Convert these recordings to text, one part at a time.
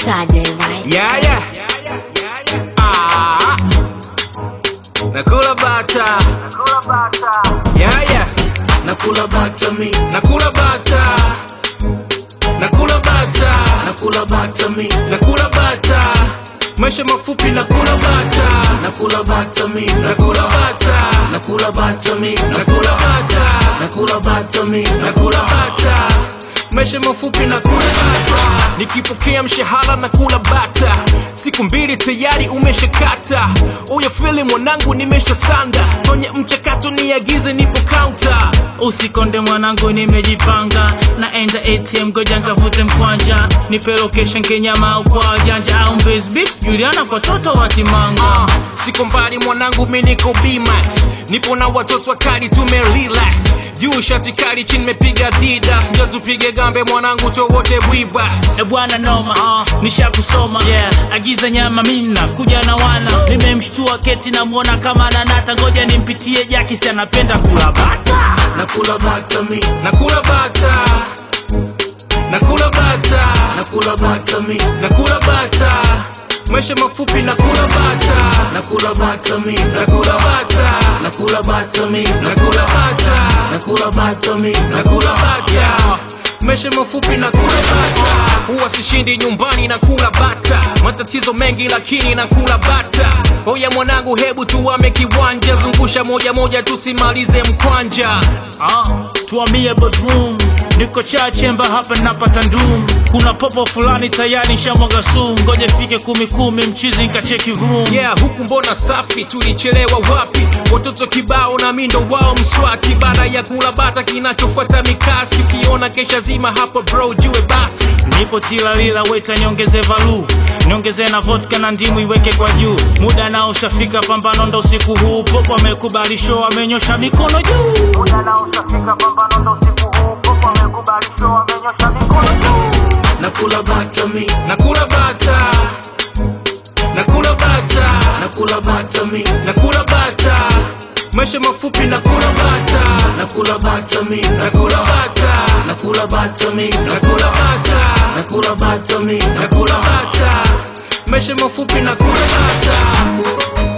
Sade, right? Yeah, yeah. Ah. Nakula bata. Yeah, yeah. Nakula bata mi. Nakula bata. Nakula bata. Nakula bata mi. Nakula bata. Maisha mafupi nakula bata. Nakula bata mi. Nakula bata. Nakula bata mi. Nakula bata. Nakula bata mi. Nakula bata. Maisha mafupi na kula bata, nikipokea mshahara na kula bata, siku mbili tayari umeshakata. Uya fili mwanangu, nimeshasanda kwenye mchakato, niagize nipo counter. Usikonde mwanangu, nimejipanga naenda ATM, goja nkavute mkwanja, nipe location Kenyama au kwa wajanja au Mbezi Beach, Juliana kwa toto wa Kimanga. Uh, siko mbali mwanangu, mi niko B-Max, nipo na watoto wakali, tume relax juu shati kali, chini mepiga Adidas, ndio tupige gambe mwanangu, towote bwibas E bwana noma, uh, nishakusoma yeah. Agiza nyama mina kuja na wana, nimemshtua keti namwona kama nanata, ngoja nimpitie Jaki, si anapenda kula bata. nakula bata mi nakula bata nakula bata nakula bata mi nakula bata maisha mafupi nakula bata nakula bata mi nakula bata nakula bata mi nakula bata nakula bata mi nakula bata maisha mafupi na kula bata huwa sishindi nyumbani na kula bata matatizo mengi lakini na kula bata oya mwanangu hebu tuwame kiwanja zungusha moja moja tusimalize mkwanja Ah, tuambie bedroom niko cha chemba hapa napata ndum kuna popo fulani tayari shamwaga sumu ngoja ifike kumi kumi mchizi nkacheki vroom yeah huku mbona safi tulichelewa wapi watoto kibao na mindo wao mswaki baada ya kula bata kinachofuata mikasi ukiona kesha zima hapo bro jue basi nipo tilalila weta niongeze valu niongeze na vodka na ndimu iweke kwa juu muda nao ushafika pambano ndo usiku huu popo amekubali show amenyosha mikono juu muda nao ushafika pambano ndo usiku huu popo amekubali show amenyosha mikono juu nakula bata mi nakula bata nakula bata nakula bata mi nakula bata maisha mafupi nakula bata nakula bata mi nakula bata nakula bata mi nakula bata nakula bata mi nakula bata maisha mafupi nakula bata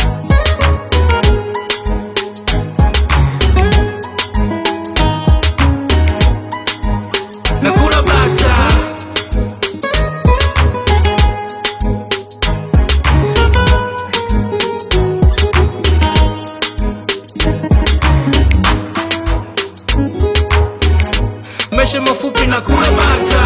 nakula bata maisha mafupi na kula bata